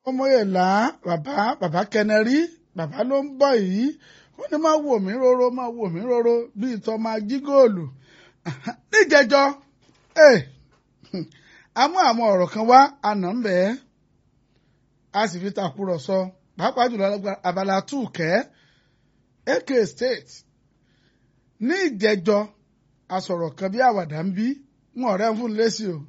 ọmọyẹlá bàbá bàbá kẹnẹrí bàbá ló ń bọ̀ yìí ó ní máa wò mí róró máa wò mí róró bíi tọ́ máa jí góòlù níjẹjọ a mú àwọn ọ̀rọ̀ kan wá àná ń bẹ́ẹ̀ a sì fi tàkúrọ̀sọ pàápàá jùlọ abala túùkẹ́ AK State ní ìjẹjọ a sọ̀rọ̀ kan bí àwàdà ń bí wọn ọ̀rẹ́ ń fún lésì o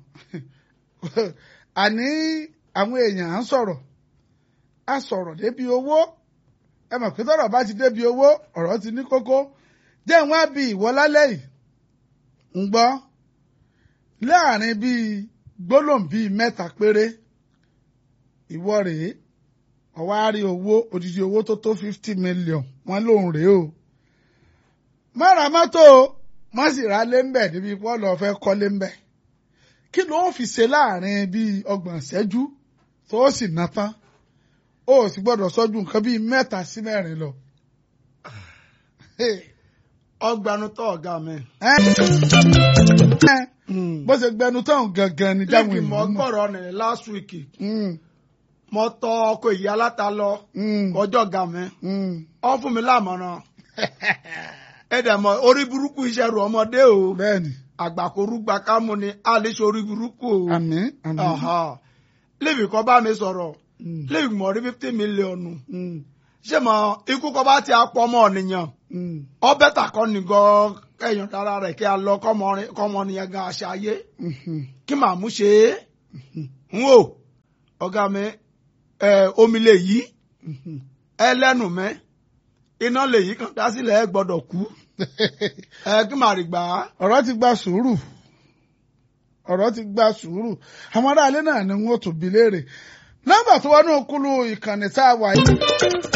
àní àwọn èèyàn à ń sọ̀rọ̀ a sọ̀rọ̀ débi owó ẹ mọ̀ pé tọ́rọ̀ bá ti débi owó ọ̀rọ̀ ti ní kókó jẹ́ wọ́n á bi ìwọ lálẹ́ yìí ń gbọ́ láàrin bíi gbólóhùn bíi mẹ́ta péré ìwọ rèé ọwọ́ á rí owó odidi owó tó tó fifty million wọ́n lòun rèé o má ra mọ́tò má sì ra lé ń bẹ̀ níbi pọ́ọ̀lù ọ̀fẹ́ kọ́lé ń bẹ̀ kí ló fi ṣe láàrin bíi ọgbọ̀n ìṣẹ́jú tó sì ná tán ó sì gbọ́dọ̀ sọ́jú nǹkan bíi mẹ́ta sí mẹ́rin lọ. ọgbàánu tó ọ̀gá mi. bó ṣe gbẹnu tán gangan ni jáwé níbi mọ ìlú mọ̀. gbọ́rọ̀ ní last week Mm, mo tọ ọkọ ìyá aláta lọ mm, ọjọ́ ọ̀gá mi mm. ọ fún mi lámọ̀ràn ẹ dẹ̀ mọ̀ orí burúkú iṣẹ́ rù ọmọdé o bẹ́ẹ̀ni àgbàkorúgba kámú ni a lè ṣe orí burúkú o àmín àmín. Aha. lébi kan bá mi sọ̀rọ̀ Mm, lébi mọ̀ rí fifty mílíọ̀nù mm, ṣé mọ ikú kan bá ti apọ̀ ọmọ ọ̀nìyàn mm, ọbẹ̀ tà kọ́ ni gan kẹyàn dára rẹ̀ kí a lọ kọ́mọ nìyẹn gan àṣà ayé mhm, kí màá mú ṣe é n wò ọ̀gá mi ẹ omi lè yí mhm. ẹlẹ́nu mẹ́ iná lè yí kan dá sílẹ̀ ẹ gbọ́dọ̀ kú ẹ kí màá rí gbà á. ọ̀rọ̀ ti gba sùúrù ọ̀rọ̀ ti gba sùúrù àwọn aráalé náà ni wọ́n tún bi léèrè nọ́mbà tó wọnú kúlù ìkànnì tá a wà yìí